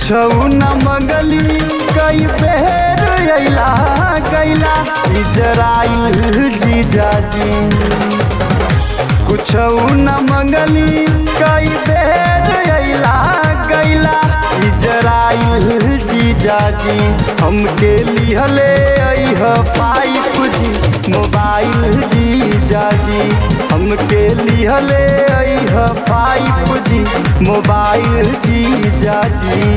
कुछौ न मंगली कई बेर अइला गैला इजराइल जीजाजी कुछौ न मंगली कई बेर अइला गैला इजराइल जीजाजी हमके लिहले अइह फाइव जी मोबाइल जीजाजी हमके लिहले अइह फाइव जी मोबाइल जीजाजी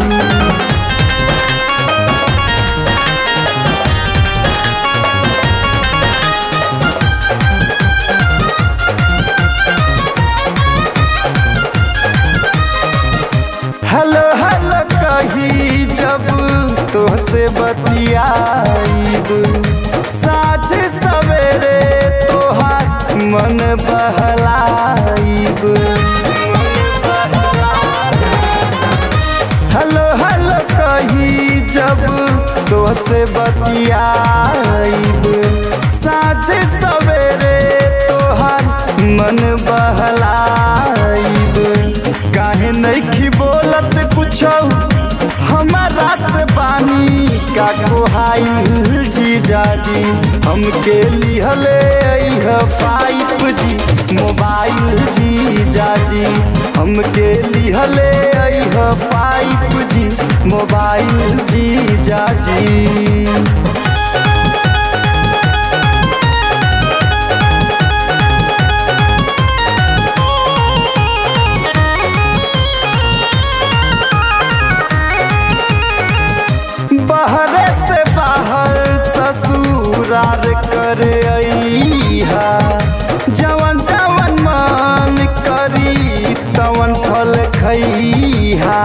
हेलो हेलो कही जब तोहसे बतियाईब साँझ सवेरे तोहार मन बहलाईब हेलो हेलो कही जब तोहसे बतियाईब साँझ सवेरे तोहार मन बहलाईब काहे नहीं बोलत कुछो हमारा से बानी का कोहाइल जीजाजी हमके लिहले अइह फाइव जी मोबाइल जीजाजी हमके लिहले अइह फाइव जी मोबाइल जीजाजी बहरे से बाहर ससुरार कर अइहा जवन जवन मन करी तवन फल खइहा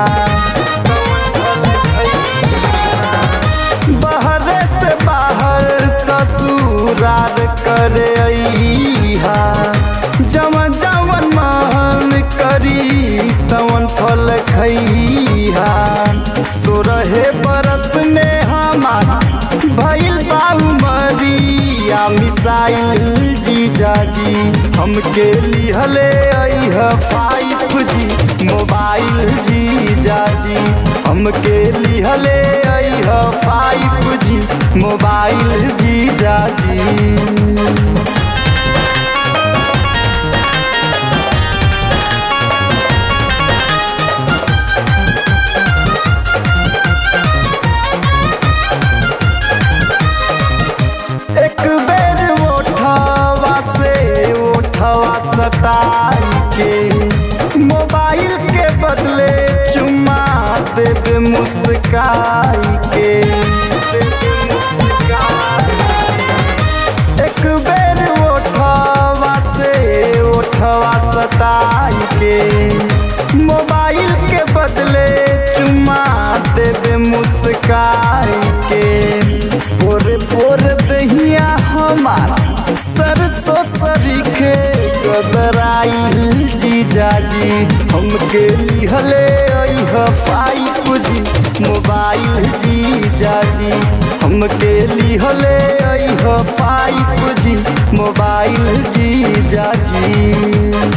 बहरे से बाहर ससुरार कर अइहा जवन जवन मन करी तवन फल खइहा सोरहे बरस में हमार भइल बाहु मरिया मिसाइल जीजाजी हमके लिहले अइह फाइव जी मोबाइल जीजाजी हमके लिहले अइह फाइव जी मोबाइल जीजाजी एक बेर ओठवा से ओठवा सटाई के मोबाइल के बदले चुम्मा देवे मुस्काई के देवे मुस्काई के। एक बेर ओठवा से ओठवा सटाई के मोबाइल के बदले चुम्मा देवे मुस्काई के पोरे पोरे दहिया हमार सरसों सरीखे गदराइल जीजाजी हमके लिहले अइह फाइव जी मोबाइल जीजाजी हमके लिहले अइह फाइव जी मोबाइल जीजाजी